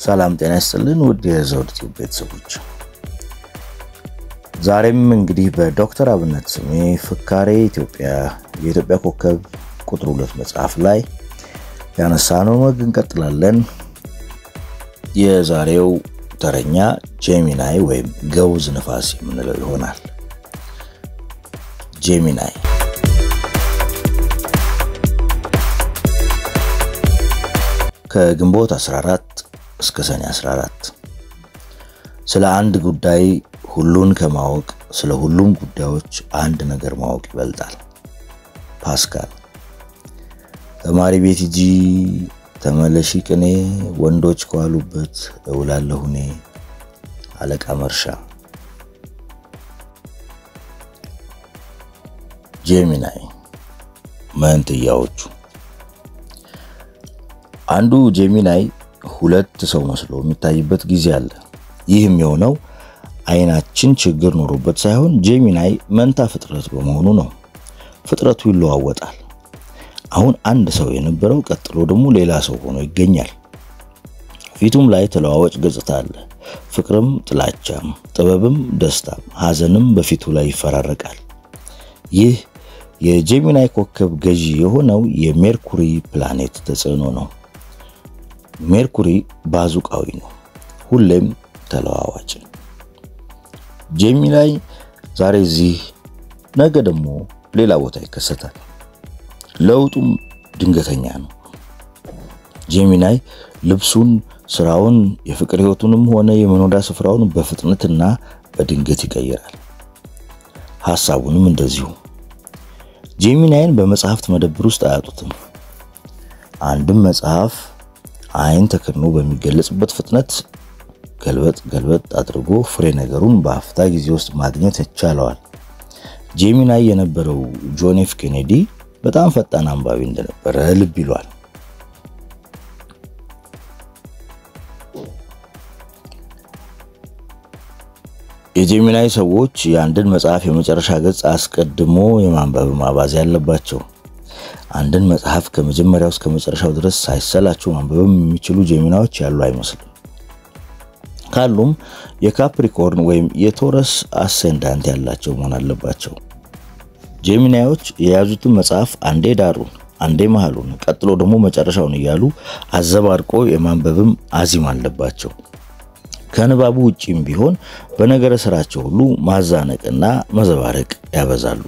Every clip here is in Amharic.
ሰላም ጤና ይስጥልን ውድ የዘውድ ቲዩብ ቤተሰቦች፣ ዛሬም እንግዲህ በዶክተር አብነት ስሜ ፍካሬ ኢትዮጵያ የኢትዮጵያ ኮከብ ቁጥር ሁለት መጽሐፍ ላይ ያነሳነው ወግ እንቀጥላለን። የዛሬው ተረኛ ጄሚናይ ወይም ገውዝ ንፋስ የምንለው ይሆናል። ጄሚናይ ከግንቦት 14 እስከ ሰኔ 14 ስለ አንድ ጉዳይ ሁሉን ከማወቅ ስለ ሁሉም ጉዳዮች አንድ ነገር ማወቅ ይበልጣል። ፓስካል። ተማሪ ቤት ሂጂ ተመለሺ ቅኔ ወንዶች ከዋሉበት እውላለሁ እኔ። አለቃ መርሻ። ጄሚናይ መንትያዎቹ አንዱ ጄሚናይ ሁለት ሰው መስሎ የሚታይበት ጊዜ አለ። ይህም የሆነው አይናችን ችግር ኖሮበት ሳይሆን ጄሚናይ መንታ ፍጥረት በመሆኑ ነው። ፍጥረቱ ይለዋወጣል። አሁን አንድ ሰው የነበረው ቀጥሎ ደግሞ ሌላ ሰው ሆኖ ይገኛል። ፊቱም ላይ ተለዋዋጭ ገጽታ አለ። ፍቅርም፣ ጥላቻም፣ ጥበብም፣ ደስታም፣ ሐዘንም በፊቱ ላይ ይፈራረቃል። ይህ የጄሚናይ ኮከብ ገዢ የሆነው የሜርኩሪ ፕላኔት ተጽዕኖ ነው። ሜርኩሪ ባዙቃዊ ነው፣ ሁሌም ተለዋዋጭ። ጄሚናይ ዛሬ እዚህ ነገ ደግሞ ሌላ ቦታ ይከሰታል። ለውጡም ድንገተኛ ነው። ጄሚናይ ልብሱን፣ ስራውን፣ የፍቅር ህይወቱንም ሆነ የመኖሪያ ስፍራውን በፍጥነትና በድንገት ይቀይራል። ሐሳቡንም እንደዚሁ። ጄሚናይን በመጽሐፍት መደብር ውስጥ አያጡትም። አንድም መጽሐፍ አይን ተከድኖ በሚገለጽበት ፍጥነት ገልበጥ ገልበጥ አድርጎ ፍሬ ነገሩን በአፍታ ጊዜ ውስጥ ማግኘት ይቻለዋል። ጄሚናይ የነበረው ጆን ኤፍ ኬኔዲ በጣም ፈጣን አንባቢ እንደነበረ ልብ ይሏል። የጄሚናይ ሰዎች የአንድን መጽሐፍ የመጨረሻ ገጽ አስቀድሞ የማንበብ ማባዝ ያለባቸው። አንድን መጽሐፍ ከመጀመሪያው እስከ መጨረሻው ድረስ ሳይሰላቸው ማንበብም የሚችሉ ጄሚናዎች ያሉ አይመስልም። ካሉም የካፕሪኮርን ወይም የቶረስ አሴንዳንት ያላቸው መሆን አለባቸው። ጄሚናዮች የያዙትን መጽሐፍ አንዴ ዳሩን፣ አንዴ መሃሉን፣ ቀጥሎ ደግሞ መጨረሻውን እያሉ አዘባርቆ የማንበብም አዚም አለባቸው። ከንባቡ ውጪም ቢሆን በነገረ ስራቸው ሁሉ ማዛነቅና መዘባረቅ ያበዛሉ።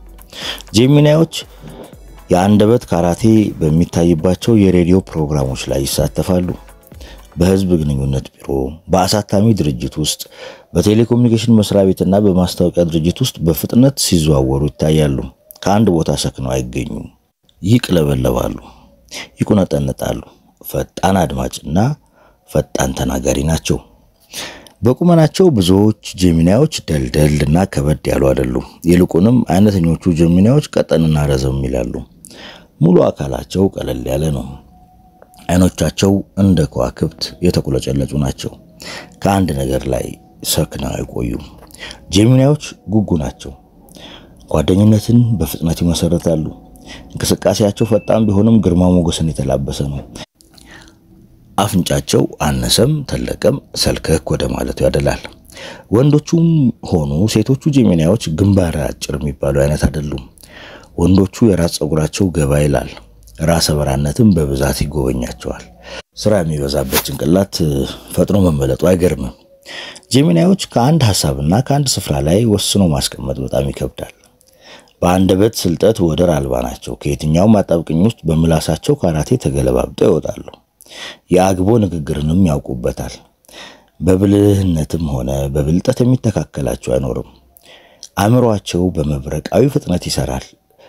ጄሚናዮች የአንደበት ካራቴ በሚታይባቸው የሬዲዮ ፕሮግራሞች ላይ ይሳተፋሉ። በህዝብ ግንኙነት ቢሮ፣ በአሳታሚ ድርጅት ውስጥ፣ በቴሌኮሙኒኬሽን መስሪያ ቤትና በማስታወቂያ ድርጅት ውስጥ በፍጥነት ሲዘዋወሩ ይታያሉ። ከአንድ ቦታ ሰክነው አይገኙም። ይቅለበለባሉ፣ ይቁነጠነጣሉ። ፈጣን አድማጭና ፈጣን ተናጋሪ ናቸው። በቁመናቸው ብዙዎች ጄሚናዮች ደልደል እና ከበድ ያሉ አይደሉም። ይልቁንም አይነተኞቹ ጄሚናዮች ቀጠንና ረዘም ይላሉ። ሙሉ አካላቸው ቀለል ያለ ነው። አይኖቻቸው እንደ ከዋክብት የተቁለጨለጩ ናቸው። ከአንድ ነገር ላይ ሰክነው አይቆዩም። ጄሚናዮች ጉጉ ናቸው። ጓደኝነትን በፍጥነት ይመሰረታሉ። እንቅስቃሴያቸው ፈጣን ቢሆንም ግርማ ሞገስን የተላበሰ ነው። አፍንጫቸው አነሰም ተለቀም ሰልከክ ወደ ማለቱ ያደላል። ወንዶቹም ሆኑ ሴቶቹ ጄሚናዮች ግንባር አጭር የሚባሉ አይነት አይደሉም። ወንዶቹ የራስ ፀጉራቸው ገባ ይላል። ራሰ በራነትም በብዛት ይጎበኛቸዋል። ስራ የሚበዛበት ጭንቅላት ፈጥኖ መመለጡ አይገርምም። ጄሚናዮች ከአንድ ሀሳብና ከአንድ ስፍራ ላይ ወስኖ ማስቀመጥ በጣም ይከብዳል። በአንደበት ስልጠት ወደር አልባ ናቸው። ከየትኛውም አጣብቅኝ ውስጥ በምላሳቸው ካራቴ ተገለባብጠው ይወጣሉ። የአግቦ ንግግርንም ያውቁበታል። በብልህነትም ሆነ በብልጠት የሚተካከላቸው አይኖርም። አእምሯቸው በመብረቃዊ ፍጥነት ይሰራል።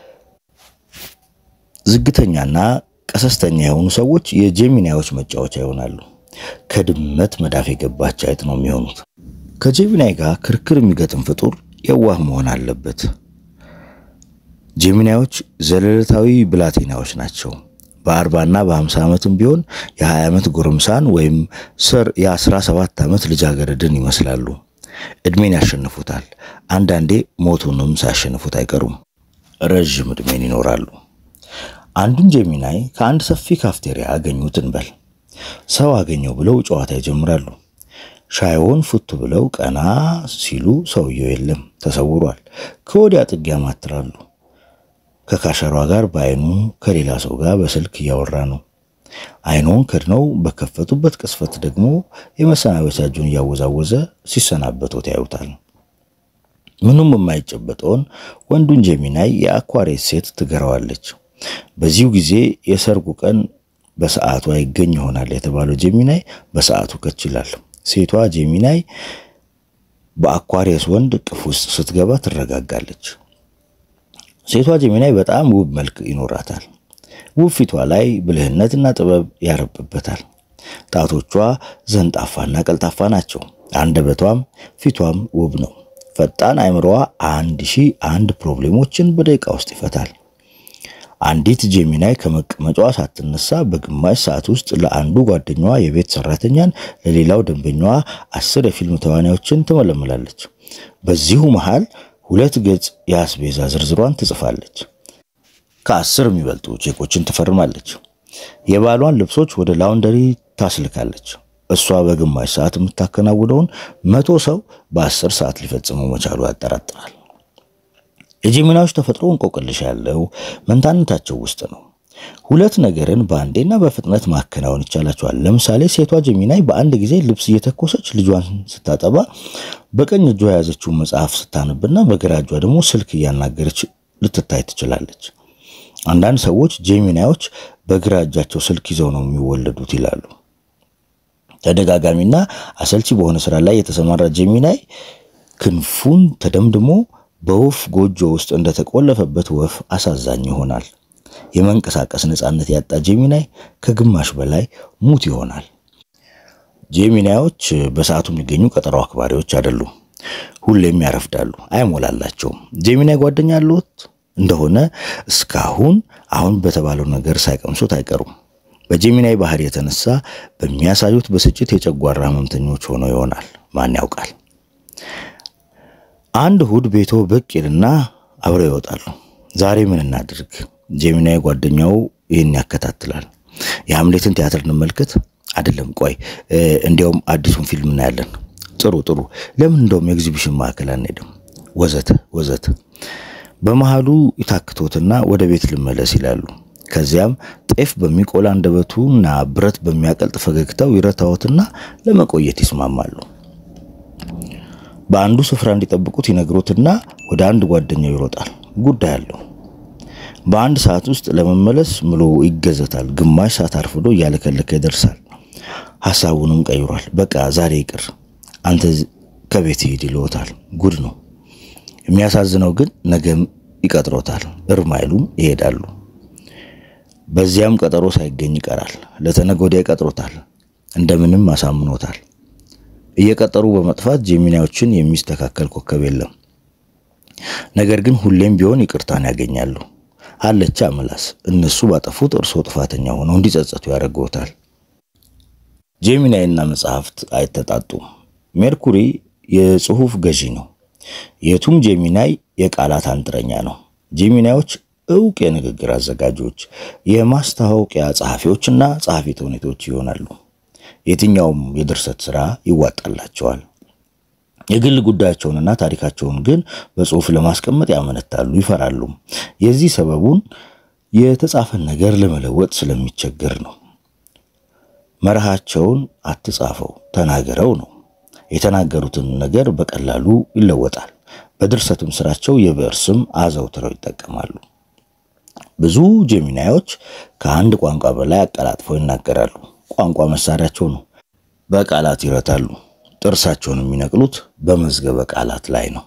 ዝግተኛና ቀሰስተኛ የሆኑ ሰዎች የጄሚናዮች መጫወቻ ይሆናሉ። ከድመት መዳፍ የገባች አይጥ ነው የሚሆኑት። ከጄሚናይ ጋር ክርክር የሚገጥም ፍጡር የዋህ መሆን አለበት። ጄሚናዮች ዘለለታዊ ብላቴናዎች ናቸው። በአርባና በሀምሳ ዓመትም ቢሆን የ20 ዓመት ጎረምሳን ወይም ስር የ17 ዓመት ልጃገረድን ይመስላሉ። ዕድሜን ያሸንፉታል። አንዳንዴ ሞቱንም ሳያሸንፉት አይቀሩም። ረዥም ዕድሜን ይኖራሉ። አንዱን ጄሚናይ ከአንድ ሰፊ ካፍቴሪያ አገኙት እንበል። ሰው አገኘው ብለው ጨዋታ ይጀምራሉ። ሻይውን ፉት ብለው ቀና ሲሉ ሰውየው የለም፣ ተሰውሯል። ከወዲያ ጥግ ያማትራሉ። ከካሸሯ ጋር በአይኑ ከሌላ ሰው ጋር በስልክ እያወራ ነው። አይኑን ከድነው በከፈቱበት ቅስፈት ደግሞ የመሰናበቻ እጁን እያወዛወዘ ሲሰናበቶት ያዩታል። ምኑም የማይጨበጠውን ወንዱን ጀሚናይ የአኳሬት ሴት ትገረዋለች። በዚሁ ጊዜ የሰርጉ ቀን በሰዓቱ አይገኝ ይሆናል የተባለው ጀሚናይ በሰዓቱ ከች ይላል። ሴቷ ጀሚናይ በአኳሬስ ወንድ እቅፍ ውስጥ ስትገባ ትረጋጋለች። ሴቷ ጀሚናይ በጣም ውብ መልክ ይኖራታል። ውብ ፊቷ ላይ ብልህነትና ጥበብ ያረብበታል። ጣቶቿ ዘንጣፋና ቀልጣፋ ናቸው። አንደበቷም ፊቷም ውብ ነው። ፈጣን አእምሮዋ አንድ ሺህ አንድ ፕሮብሌሞችን በደቂቃ ውስጥ ይፈታል። አንዲት ጀሚናይ ከመቀመጫዋ ሳትነሳ በግማሽ ሰዓት ውስጥ ለአንዱ ጓደኛዋ የቤት ሰራተኛን፣ ለሌላው ደንበኛዋ አስር የፊልም ተዋናዮችን ትመለምላለች። በዚሁ መሃል ሁለት ገጽ የአስቤዛ ዝርዝሯን ትጽፋለች። ከአስር የሚበልጡ ቼኮችን ትፈርማለች። የባሏን ልብሶች ወደ ላውንደሪ ታስልካለች። እሷ በግማሽ ሰዓት የምታከናውነውን መቶ ሰው በአስር ሰዓት ሊፈጽመው መቻሉ ያጠራጥራል። የጀሚናዎች ተፈጥሮ እንቆቅልሽ ያለው መንታነታቸው ውስጥ ነው። ሁለት ነገርን በአንዴና በፍጥነት ማከናወን ይቻላቸዋል። ለምሳሌ ሴቷ ጀሚናይ በአንድ ጊዜ ልብስ እየተኮሰች ልጇን ስታጠባ፣ በቀኝ እጇ የያዘችውን መጽሐፍ ስታነብና በግራ እጇ ደግሞ ስልክ እያናገረች ልትታይ ትችላለች። አንዳንድ ሰዎች ጀሚናዮች በግራ እጃቸው ስልክ ይዘው ነው የሚወለዱት ይላሉ። ተደጋጋሚና አሰልቺ በሆነ ስራ ላይ የተሰማራ ጀሚናይ ክንፉን ተደምድሞ በወፍ ጎጆ ውስጥ እንደተቆለፈበት ወፍ አሳዛኝ ይሆናል። የመንቀሳቀስ ነፃነት ያጣ ጀሚናይ ከግማሽ በላይ ሙት ይሆናል። ጀሚናዮች በሰዓቱ የሚገኙ ቀጠሮ አክባሪዎች አይደሉም። ሁሌም ያረፍዳሉ፣ አይሞላላቸውም። ጀሚናይ ጓደኛ አለዎት እንደሆነ እስካሁን አሁን በተባለው ነገር ሳይቀምሱት አይቀሩም። በጀሚናይ ባህሪ የተነሳ በሚያሳዩት ብስጭት የጨጓራ ህመምተኞች ሆነው ይሆናል። ማን ያውቃል? አንድ እሁድ ቤቶ ብቅ ይልና አብረው ይወጣሉ። ዛሬ ምን እናድርግ? ጀሚናይ ጓደኛው ይህን ያከታትላል። የሐምሌትን ቲያትር እንመልከት? አይደለም፣ ቆይ እንዲያውም አዲሱን ፊልም እናያለን። ጥሩ ጥሩ፣ ለምን እንደውም የኤግዚቢሽን ማዕከል አንሄድም? ወዘተ ወዘተ። በመሃሉ ይታክቶትና ወደ ቤት ልመለስ ይላሉ። ከዚያም ጤፍ በሚቆላ አንደበቱና ብረት በሚያቀልጥ ፈገግታው ይረታዎትና ለመቆየት ይስማማሉ። በአንዱ ስፍራ እንዲጠብቁት ይነግሩትና ወደ አንድ ጓደኛው ይሮጣል። ጉዳይ አለው። በአንድ ሰዓት ውስጥ ለመመለስ ምሎ ይገዘታል። ግማሽ ሰዓት አርፍዶ እያለከለከ ይደርሳል። ሐሳቡንም ቀይሯል። በቃ ዛሬ ይቅር፣ አንተ ከቤት ሂድ ይልዎታል። ጉድ ነው። የሚያሳዝነው ግን ነገም ይቀጥሮታል። እርም አይሉም፣ ይሄዳሉ። በዚያም ቀጠሮ ሳይገኝ ይቀራል። ለተነገ ወዲያ ይቀጥሮታል። እንደምንም አሳምኖታል። እየቀጠሩ በመጥፋት ጀሚናዮችን የሚስተካከል ኮከብ የለም። ነገር ግን ሁሌም ቢሆን ይቅርታን ያገኛሉ። አለቻ ምላስ እነሱ ባጠፉት እርስዎ ጥፋተኛ ሆነው እንዲጸጸቱ ያደርገውታል። ጄሚናይና መጽሐፍት አይተጣጡም። ሜርኩሪ የጽሑፍ ገዢ ነው። የቱም ጄሚናይ የቃላት አንጥረኛ ነው። ጄሚናዮች እውቅ የንግግር አዘጋጆች፣ የማስታወቂያ ጸሐፊዎችና ጸሐፊ ተውኔቶች ይሆናሉ። የትኛውም የድርሰት ሥራ ይዋጣላቸዋል። የግል ጉዳያቸውንና ታሪካቸውን ግን በጽሑፍ ለማስቀመጥ ያመነታሉ፣ ይፈራሉ። የዚህ ሰበቡን የተጻፈን ነገር ለመለወጥ ስለሚቸገር ነው። መርሃቸውን አትጻፈው ተናገረው ነው። የተናገሩትን ነገር በቀላሉ ይለወጣል። በድርሰትም ስራቸው የብዕር ስም አዘውትረው ይጠቀማሉ። ብዙ ጄሚናዮች ከአንድ ቋንቋ በላይ አቀላጥፈው ይናገራሉ። ቋንቋ መሳሪያቸው ነው። በቃላት ይረታሉ። ጥርሳቸውን የሚነቅሉት በመዝገበ ቃላት ላይ ነው።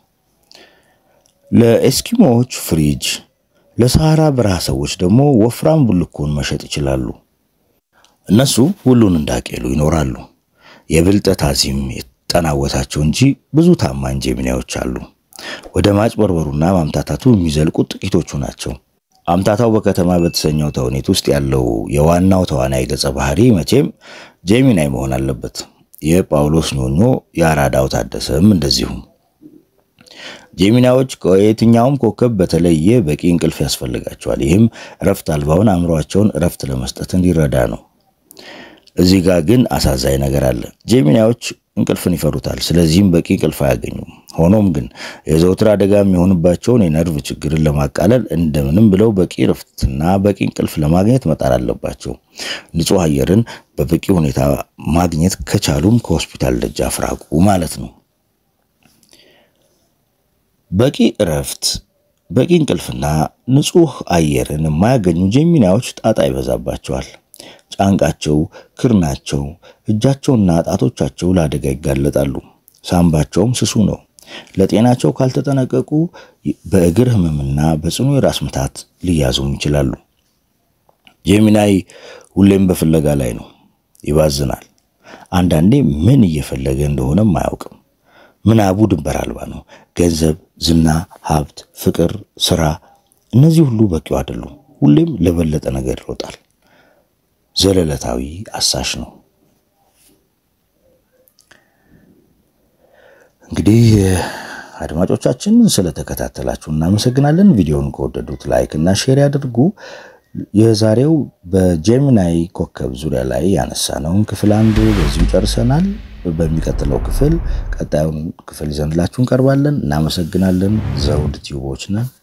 ለኤስኪሞዎች ፍሪጅ፣ ለሰሃራ በረሃ ሰዎች ደግሞ ወፍራም ቡልኮን መሸጥ ይችላሉ። እነሱ ሁሉን እንዳቄሉ ይኖራሉ። የብልጠት አዚም የተጠናወታቸው እንጂ ብዙ ታማኝ ጄሚናዮች አሉ። ወደ ማጭበርበሩና ማምታታቱ የሚዘልቁት ጥቂቶቹ ናቸው። አምታታው በከተማ በተሰኘው ተውኔት ውስጥ ያለው የዋናው ተዋናይ ገጸ ባህሪ መቼም ጄሚናይ መሆን አለበት። የጳውሎስ ኞኞ የአራዳው ታደሰም እንደዚሁም። ጄሚናዎች ከየትኛውም ኮከብ በተለየ በቂ እንቅልፍ ያስፈልጋቸዋል። ይህም እረፍት አልባውን አእምሯቸውን እረፍት ለመስጠት እንዲረዳ ነው። እዚህ ጋር ግን አሳዛኝ ነገር አለ። ጄሚናዮች እንቅልፍን ይፈሩታል። ስለዚህም በቂ እንቅልፍ አያገኙም። ሆኖም ግን የዘውትር አደጋ የሚሆንባቸውን የነርቭ ችግርን ለማቃለል እንደምንም ብለው በቂ ረፍትና በቂ እንቅልፍ ለማግኘት መጣር አለባቸው። ንጹሕ አየርን በበቂ ሁኔታ ማግኘት ከቻሉም ከሆስፒታል ደጃፍ ራቁ ማለት ነው። በቂ እረፍት፣ በቂ እንቅልፍና ንጹሕ አየርን የማያገኙ ጄሚናዮች ጣጣ ይበዛባቸዋል። ጫንቃቸው፣ ክርናቸው፣ እጃቸውና ጣቶቻቸው ለአደጋ ይጋለጣሉ። ሳምባቸውም ስሱ ነው። ለጤናቸው ካልተጠነቀቁ በእግር ህመምና በጽኑ የራስ ምታት ሊያዙም ይችላሉ። ጄሚናይ ሁሌም በፍለጋ ላይ ነው። ይባዝናል። አንዳንዴ ምን እየፈለገ እንደሆነም አያውቅም። ምናቡ ድንበር አልባ ነው። ገንዘብ፣ ዝና፣ ሀብት፣ ፍቅር፣ ስራ፣ እነዚህ ሁሉ በቂው አይደሉም። ሁሌም ለበለጠ ነገር ይሮጣል። ዘለለታዊ አሳሽ ነው። እንግዲህ አድማጮቻችን ስለተከታተላችሁ እናመሰግናለን። ቪዲዮውን ከወደዱት ላይክ እና ሼር ያድርጉ። የዛሬው በጄሚናይ ኮከብ ዙሪያ ላይ ያነሳነውን ክፍል አንድ በዚሁ ጨርሰናል። በሚቀጥለው ክፍል ቀጣዩን ክፍል ይዘንላችሁ እንቀርባለን። እናመሰግናለን። ዘውድ ቲዩቦች ነን።